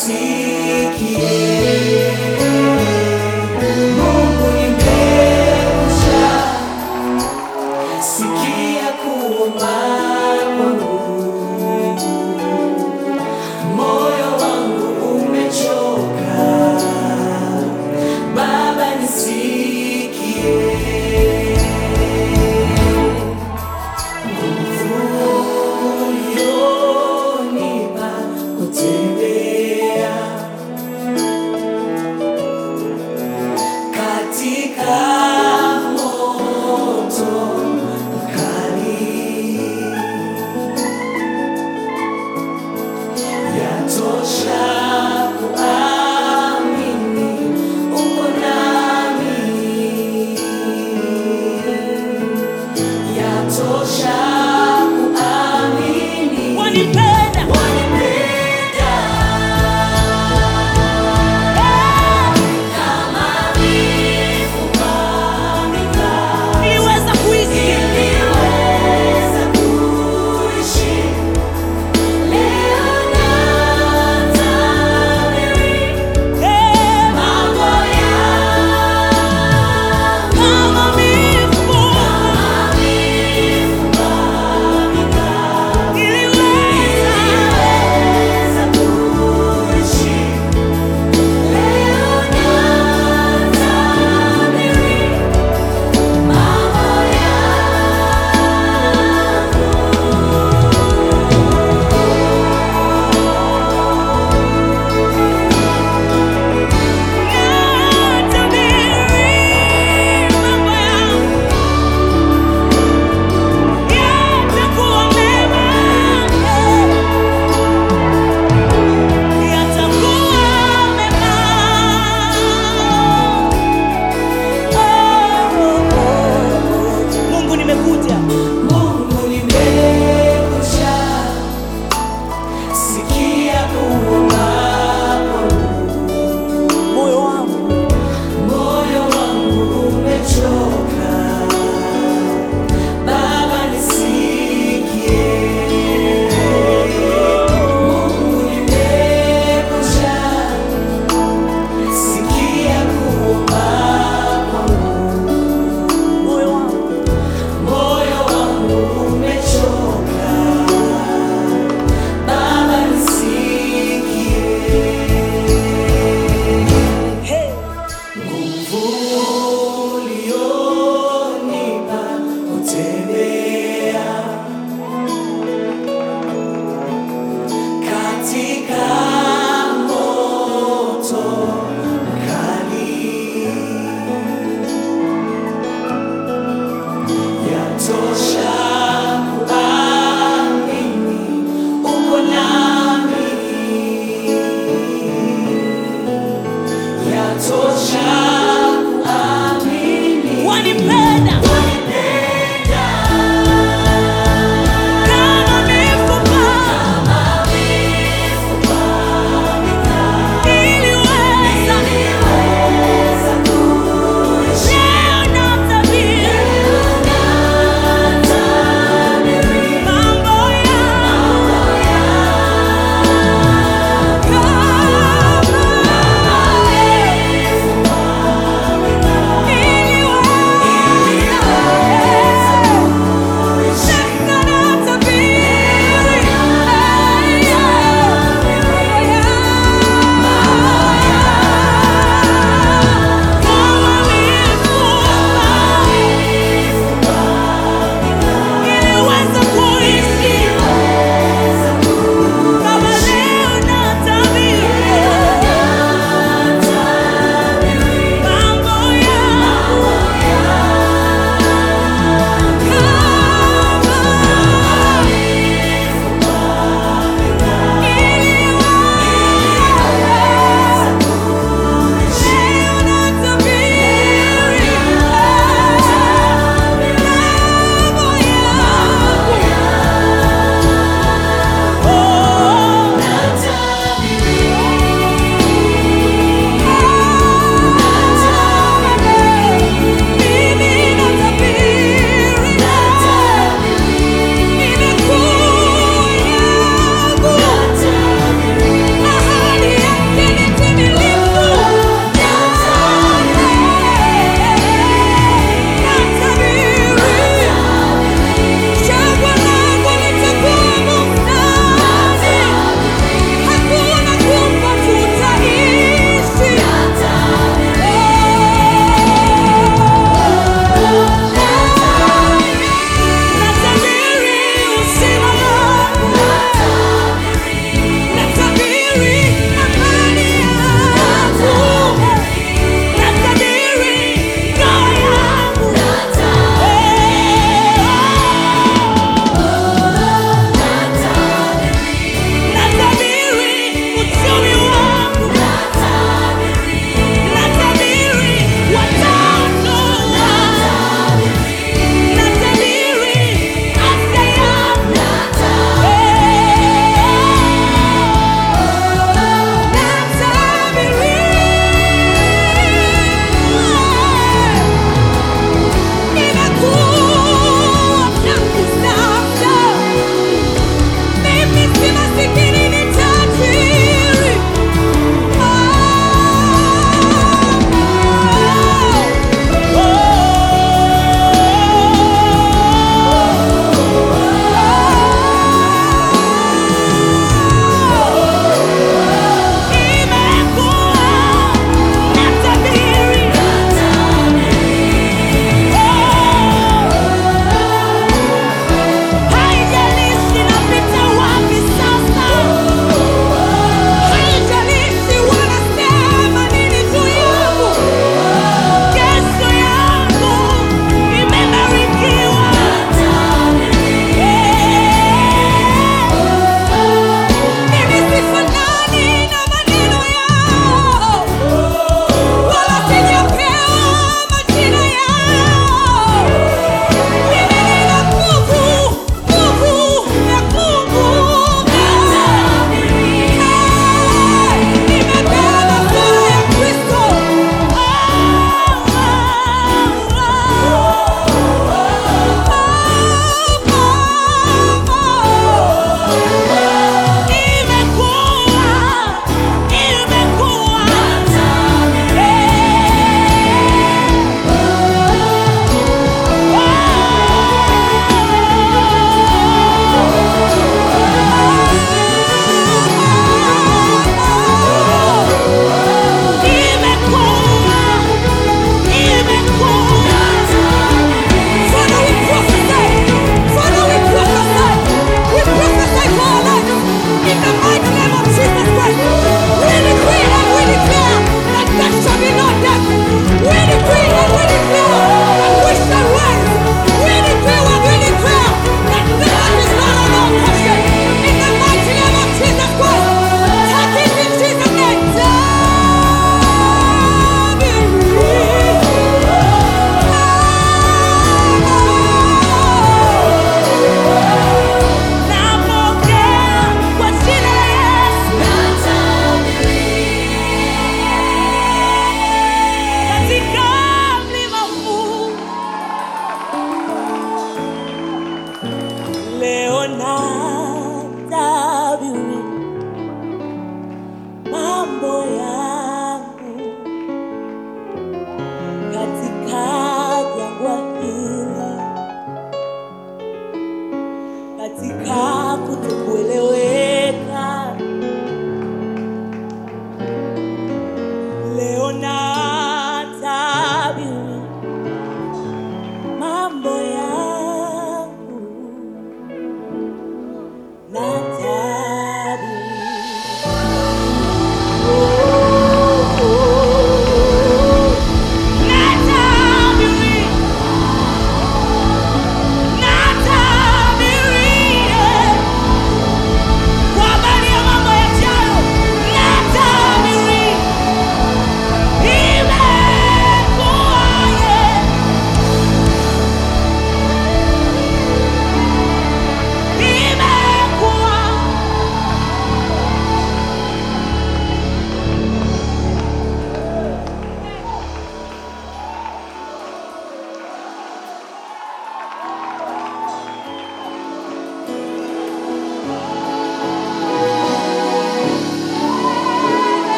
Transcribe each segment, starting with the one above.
nisikie. Mungu nimekwisha sikia kuomba kwangu, moyo wangu umechoka, Baba nisikie. Nguvu ulionipa kutembea katika moto mkali, yatosha kuamini uko nami, yatosha kuamini Wanipenda. wanipenda kama mifupa mikali. Niliweza kuishi Niliweza kuishi leo natabiri Eh, mambo yangu kama mifupa. kama mifupa mikali. Niliweza. Niliweza kuishi leo natabiri mambo Natabiri mambo yangu. Yatakuwa mema. Yatakuwa mema. Mungu nimekuja Mungu nimekusha sikia kuomba kwangu, moyo wangu moyo wangu umechoka, Baba nisikie. Mungu nimekusha sikia kuomba kwangu, moyo wangu moyo wangu umechoka, Baba nisikie. hey. Nguvu ulionipa kutembea katika moto mkali, yatosha kuamini uko nami yatosha kuamini Wanipenda wanipenda kama mifupa. kama mifupa mikali. Niliweza Niliweza kuishi leo natabiri natabiri mambo yangu. mambo yangu Kama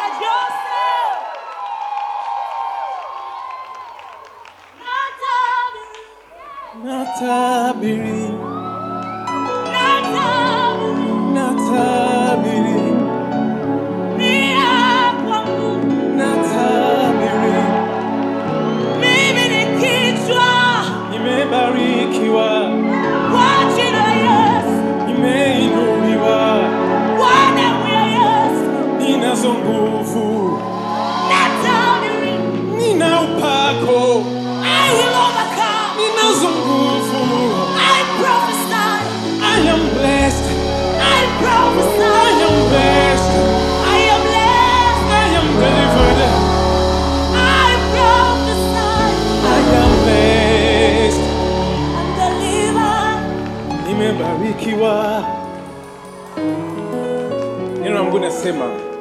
Joseph. Natabiri, natabiri natabiri, natabiri mia kwangu. natabiri Mimi ni kichwa nimebarikiwa kwa jina la Yesu, nimeinuliwa kwa damu ya Yesu. ninazo nguvu Natabiri, nina upako I will overcome. ninazo nguvu I prophesy, I am blessed I I prophesy, am blessed I am blessed. I am delivered I prophesy, I am blessed I'm delivered. nimebarikiwa neno la mungu nasema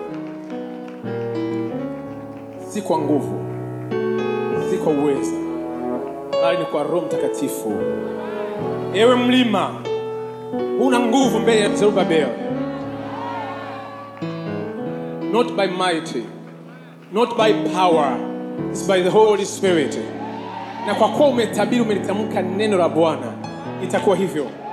si kwa nguvu si kwa uweza bali ni kwa roho mtakatifu ewe mlima una nguvu mbele ya zerubabel not by mighty not by power it's by the holy spirit na kwa kuwa umetabiri umelitamka neno la bwana itakuwa hivyo